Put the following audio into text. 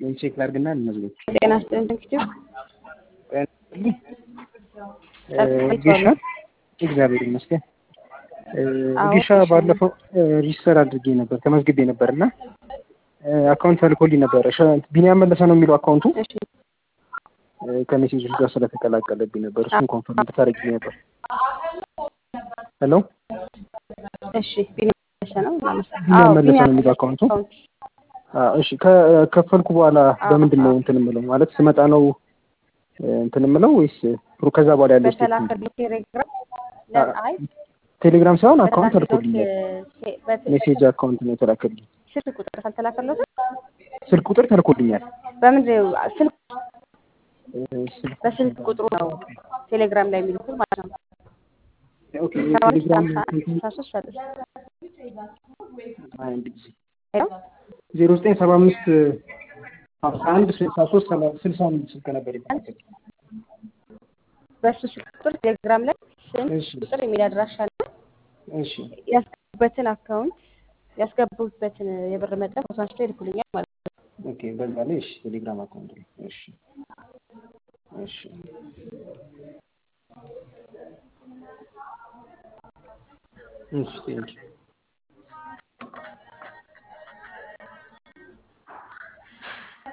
ቼክ ላድርግና ልመዝገብ። ጤና ይስጥልኝ እንግዲህ ጌሻ እግዚአብሔር ይመስገን። አዎ፣ ጌሻ ባለፈው ሪጅስተር አድርጌ ነበር ተመዝግቤ ነበር እና አካውንት ተልኮልኝ ነበረ። ሸ- ቢኒያም መለሰ ነው የሚለው አካውንቱ እሺ ከሜሴጆች ጋር ስለተቀላቀለብኝ ነበር። እሱን ኮንፈርም እንድታደርጊልኝ ነበር። ሄሎ እሺ ቢኒያም መለሰ ነው እናመሰግናለን። ቢኒያም አዎ፣ መለሰ ነው ቢኒያም የሚለው አካውንቱ። አካውንት አዎ፣ እሺ ከከፈልኩ በኋላ አዎ፣ በምንድን ነው አዎ። እንትን የምለው ማለት ስመጣ ነው እንትን የምለው ወይስ ፕሮ ከዛ በኋላ ያለው ስቴፕ ምንድን ነው? በተላከልኝ ቴሌግራም ለ- አይ ቴሌግራም ሳይሆን አካውንት በተላከልኝ ተልኮልኛል። ቴ- በት- ሜሴጅ አካውንት ነው የተላከልኝ። ስልክ ቁጥር ካልተላከለትም ስልክ ቁጥር ተልኮልኛል። በምንድን ነው ስልክ እ፣ ስልክ በስልክ ቁጥሩ ነው ቴሌግራም ላይ የሚልኩት ማለት ነው። ኦኬ ሰባ አምስት የቴሌግራም ሀምሳ አንድ ስልሳ ሶስት ሰላሳ አንድ ጊዜ ሄሎ ዜሮ ዘጠኝ ሰባ አምስት ሀምሳ አንድ ስልሳ ሶስት ስልሳ አምስት ስልክ ነበር የተላከልኝ። በእሱ ስልክ ቁጥር ቴሌግራም ላይ ስም እሺ ቁጥር የሚል አድራሻ እና እሺ ያስገቡበትን አካውንት ያስገቡበትን የብር መጠን ፎቶ አንስቶ ይልኩልኛል ማለት ነው። ኦኬ በዛ ላይ እሺ ቴሌግራም አካውንት ላይ እሺ እሺ እሺ ቴንኪው